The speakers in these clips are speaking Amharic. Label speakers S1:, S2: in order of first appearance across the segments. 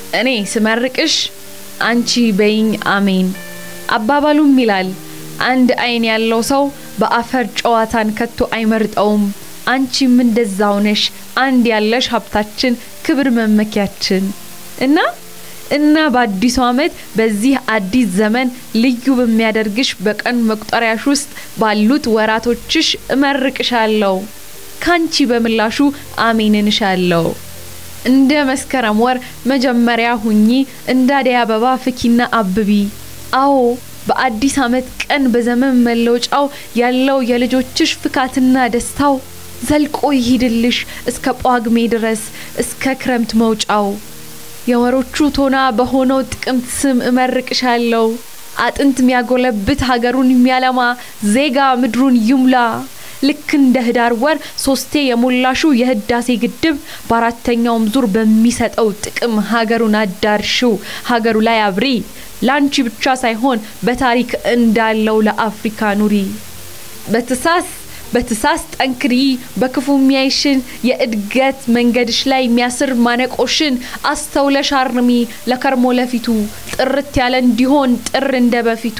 S1: እኔ ስመርቅሽ አንቺ በይኝ አሜን። አባባሉም ይላል አንድ አይን ያለው ሰው በአፈር ጨዋታን ከቶ አይመርጠውም። አንቺም እንደዛው ነሽ፣ አንድ ያለሽ ሀብታችን፣ ክብር መመኪያችን እና እና በአዲሱ ዓመት በዚህ አዲስ ዘመን ልዩ በሚያደርግሽ በቀን መቁጠሪያሽ ውስጥ ባሉት ወራቶችሽ እመርቅሻለሁ። ካንቺ በምላሹ አሜንን እሻለሁ። እንደ መስከረም ወር መጀመሪያ ሁኚ፣ እንደ አደይ አበባ ፍኪና አብቢ። አዎ በአዲስ ዓመት ቀን በዘመን መለወጫው ያለው የልጆችሽ ፍካትና ደስታው ዘልቆ ይሂድልሽ እስከ ጳጉሜ ድረስ እስከ ክረምት መውጫው። የወሮቹ ቶና በሆነው ጥቅምት ስም እመርቅሻለሁ። አጥንት የሚያጎለብት ሀገሩን የሚያለማ ዜጋ ምድሩን ይሙላ። ልክ እንደ ህዳር ወር ሶስቴ የሞላሹ የህዳሴ ግድብ በአራተኛውም ዙር በሚሰጠው ጥቅም ሀገሩን አዳርሽው፣ ሀገሩ ላይ አብሪ። ላንቺ ብቻ ሳይሆን በታሪክ እንዳለው ለአፍሪካ ኑሪ። በትሳስ በትሳስ ጠንክሪ፣ በክፉ የሚያይሽን የእድገት መንገድሽ ላይ የሚያስር ማነቆሽን አስተውለሽ አርሚ። ለከርሞ ለፊቱ ጥርት ያለ እንዲሆን ጥር እንደ በፊቱ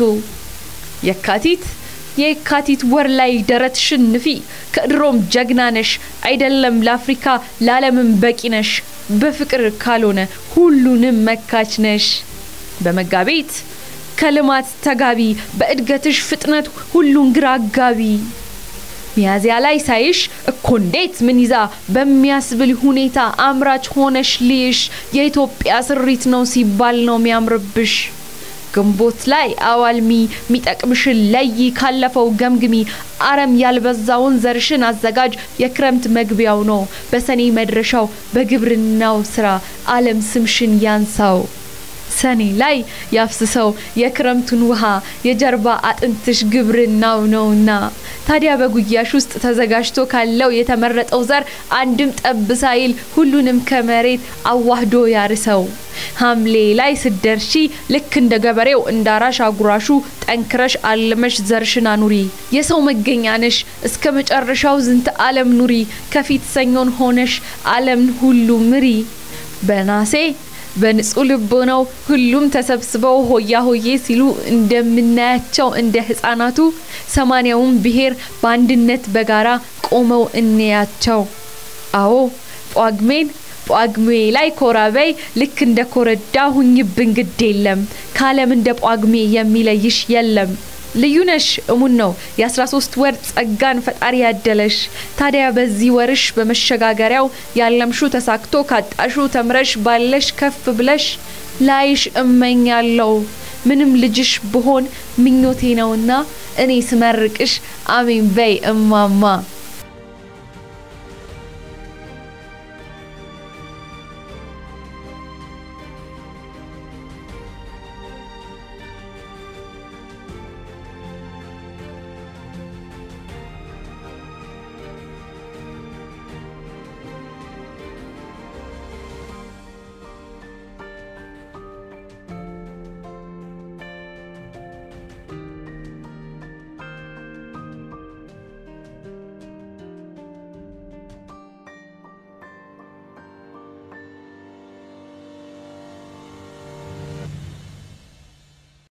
S1: የካቲት የካቲት ወር ላይ ደረትሽን ንፊ። ከድሮም ጀግና ነሽ አይደለም ለአፍሪካ ለዓለምም በቂ ነሽ። በፍቅር ካልሆነ ሁሉንም መካች ነሽ። በመጋቢት ከልማት ተጋቢ፣ በእድገትሽ ፍጥነት ሁሉን ግራ አጋቢ። ሚያዚያ ላይ ሳይሽ እኮ እንዴት ምን ይዛ በሚያስብል ሁኔታ አምራች ሆነሽ ልይሽ የኢትዮጵያ ስሪት ነው ሲባል ነው ሚያምርብሽ። ግንቦት ላይ አዋልሚ ሚጠቅምሽን ለይ ካለፈው ገምግሚ አረም ያልበዛውን ዘርሽን አዘጋጅ የክረምት መግቢያው ነው በሰኔ መድረሻው በግብርናው ስራ አለም ስምሽን ያንሳው ሰኔ ላይ ያፍስሰው የክረምቱን ውሃ የጀርባ አጥንትሽ ግብርናው ነውና ታዲያ በጉያሽ ውስጥ ተዘጋጅቶ ካለው የተመረጠው ዘር አንድም ጠብ ሳይል ሁሉንም ከመሬት አዋህዶ ያርሰው። ሐምሌ ላይ ስደርሺ ልክ እንደ ገበሬው እንዳራሽ አጉራሹ ጠንክረሽ አልመሽ ዘርሽን አኑሪ። የሰው መገኛ ነሽ እስከ መጨረሻው ዝንተ ዓለም ኑሪ። ከፊት ሰኞን ሆነሽ ዓለምን ሁሉ ምሪ። በናሴ በንጹህ ልቦናው ሁሉም ተሰብስበው ሆያ ሆዬ ሲሉ እንደምናያቸው እንደ ህፃናቱ ሰማንያውን ብሔር በአንድነት በጋራ ቆመው እንያቸው። አዎ ጳጉሜን ጳጉሜ ላይ ኮራበይ ልክ እንደ ኮረዳ ሁኝብን ግድ የለም ከዓለም እንደ ጳጉሜ የሚለይሽ የለም። ልዩ ነሽ እሙን ነው የ13 ወር ጸጋን ፈጣሪ ያደለሽ። ታዲያ በዚህ ወርሽ በመሸጋገሪያው ያለምሹ ተሳክቶ ካጣሹ ተምረሽ ባለሽ ከፍ ብለሽ ላይሽ እመኛለሁ። ምንም ልጅሽ ብሆን ምኞቴ ነውና እኔ ስመርቅሽ አሜን በይ እማማ።